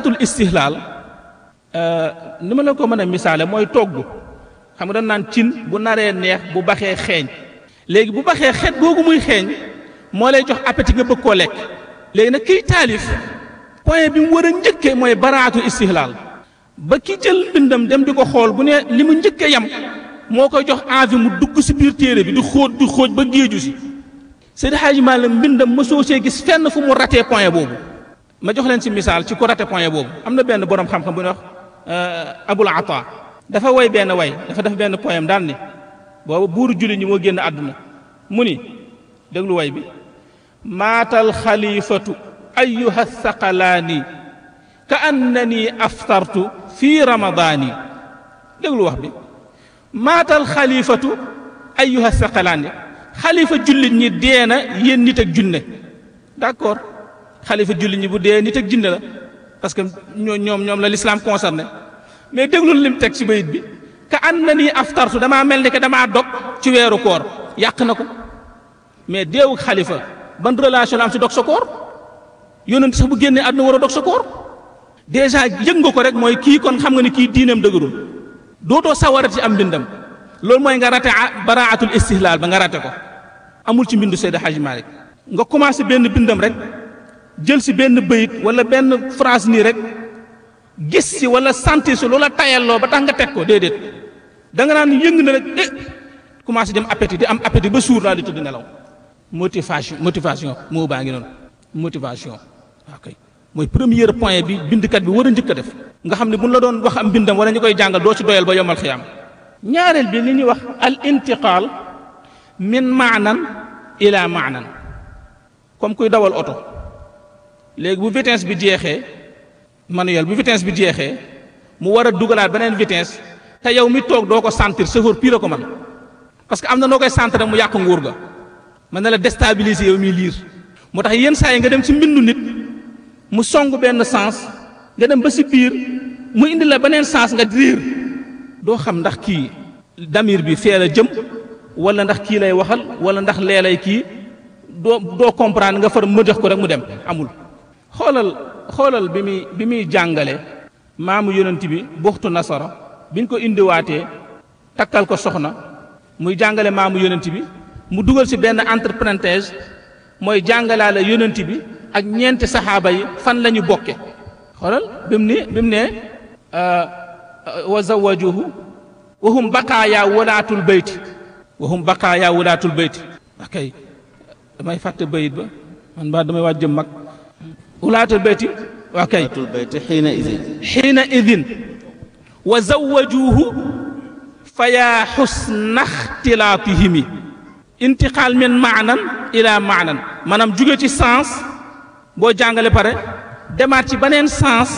baraatul istihlaal ni ma la ko mën a misaale mooy togg xam nga dañ naan cin bu naree neex bu baxee xeeñ léegi bu baxee xet googu muy xeeñ moo lay jox appétit nga bëgg koo lekk léegi nag kiy taalif point bi mu war a njëkkee mooy baraatul istihlaal ba ki jël mbindam dem di ko xool bu ne li mu njëkkee yam moo koy jox envie mu dugg si biir téere bi di xóot di xóoj ba géeju si Seydi Hadji Malick mbindam mosoo see gis fenn fu mu ratee point boobu ma jox leen si misaal ci ko raté point boobu am na benn borom xam-xam bu ñuy wax Abul Ata dafa woy benn way dafa def benn poème daal ni boobu buuru julli ñi moo génn àdduna mu ni déglu way bi maatal xalifatu ayuha thaqalaani ka annani aftartu fi ramadaani déglu wax bi maatal xalifatu ayuha thaqalaani xalifa jullit ñi dee na yéen nit ak junne d'accord xalifa jullit ñi bu dee nit ak junne la parce que ñoo ñoom ñoom la l'islam concerné mais déglul lim teg ci bayit bi ka annani aftartu damaa mel ni que damaa dog ci weeru koor yàq na ko mais deewu xalifa ban relation la am ci dog sa koor yonent sax bu génnee àdduna war a dog sa koor déjà yëg nga ko rek mooy kii kon xam nga ni kii diineem dëgërul dootoo sawarati ci am mbindam loolu mooy nga rate baraatul istihlaal ba nga rate ko amul ci mbindu Seydi Hadji Malick nga commencé benn bindam rek jël si benn bayit wala benn phrase nii rek gis si wala sentir si loola tayalloo ba tax nga teg ko déedéet da nga naan yëng na rek eh commencé dem appétit di am appétit ba suur daal di tëdd nelaw motivation motivation moo baa ngi noonu motivation ok mooy premier point bi bindkat bi war a njëkk a def nga xam ne bu ñu la doon wax am bindam wala ñu koy jàngal doo ci doyal ba yomal xiyaam ñaareel bi li ñuy wax al intiqaal min maanan ila maanan comme kuy dawal oto léegi bu vitesse bi jeexee manuel bu vitesse bi jeexee mu war a dugalaat beneen vitesse te yow mi toog doo ko sentir chauffeur pire ko man parce que am na noo koy sentir mu yàq nguur ga mën na la déstabiliser yow miy liir moo tax yenn saa yi nga dem ci mbindu nit mu song benn sens nga dem ba ci biir mu indi la beneen sens nga riir doo xam ndax kii damir bi fee la jëm wala ndax kii lay waxal wala ndax lee lay kii doo doo comprendre nga far mëdex ko rek mu dem amul xoolal xoolal bi muy bi muy jàngale maamu yonent bi buxtu nasara biñ ko indiwaatee takkal ko soxna muy jàngale maamu yonent bi mu dugal ci benn entre parenthèse mooy jàngalaale yonent bi ak ñeenti saxaaba yi fan la ñu bokke xoolal bi mu ni bi mu ne wa zawajuhu wa hum baqaaya walaatul bayti wa hum baqaaya walaatul bayti akay damay fàtte bayit ba man ba damay waaj jëm mag walaatul bayti waa kay tul bayti xiina idin xiina idin wa zawajuhu fa yaa xusna xtilaatihimi intiqaal min maanan ila maanan maanaam jóge ci sens boo jàngale pare demaat ci beneen sens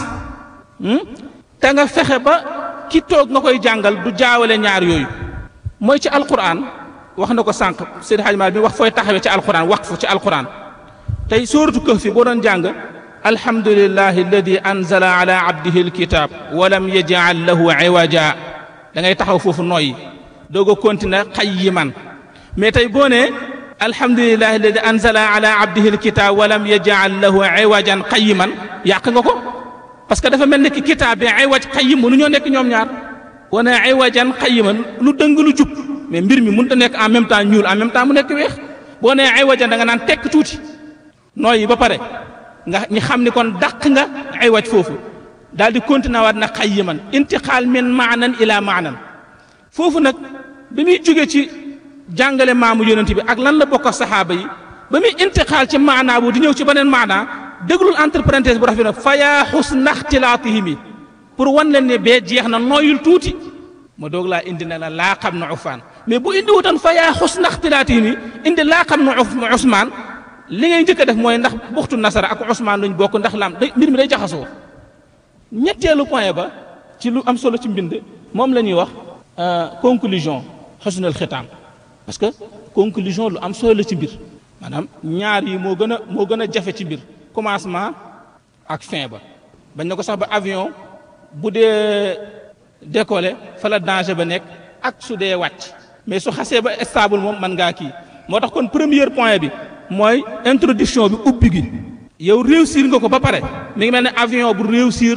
te nga fexe ba ki toog nga koy jàngal du jaawale ñaar yooyu mooy ci alquran wax na ko sànq Seydi Hadji Malick bi wax fooy taxawee ci alquran waqfu ci alquran tey sóoratu Kahf boo doon jàng alhamdulillahi alladi anzala ala abdihi alkitab walam yajal lahu iwaja da ngay taxaw foofu nooyi doog a continuer qayyiman mais tey boo nee alhamdulillahi alladi anzala ala abdihi alkitab walam yajal lahu iwajan qayyiman yàq nga ko parce que dafa mel ni ki kitaab bi iwaj qayyim mënu ñoo nekk ñoom ñaar wane iwajan qayyiman lu dëng lu jub mais mbir mi mënut a nekk en même temps ñuul en même temps mu nekk weex boo nee iwajan da nga naan tekk tuuti nooyi ba pare nga ñi xam ni kon dàq nga ay waj foofu daal di continuer waat na xayyiman intiqaal min maanan ila maanan foofu nag bi muy jóge ci jàngale maamu yonent bi ak lan la bokk ak saxaaba yi ba muy intiqaal ci maanaa bu di ñëw ci beneen maanaa déglul entre parenthèse bu rafet na fa yaa xusna ixtilaatihimi pour wan leen ne bee jeex na nooyul tuuti ma doog laa indi ne la laa xam na ufaan mais bu indi wutoon fa yaa xusna ixtilaatihimi indi laa xam na usmaan li ngay njëkk a def mooy ndax buxtu nasara ak Ousmane luñ bokk ndax lam day mbir mi day jaxasoo ñetteelu point ba ci lu am solo ci mbind moom la ñuy wax conclusion xusnul xitaam parce que conclusion lu am solo la ci mbir maanaam ñaar yi moo gën a moo gën a jafe ci mbir commencement ak fin ba bañ na ko sax ba avion bu dee décoller fa la danger ba nekk ak su dee wàcc mais su xasee ba stable moom mën ngaa kii moo tax kon premier point bi mooy introduction bi ubbi gi yow réussir nga ko ba pare mi ngi mel ne avion bu réussir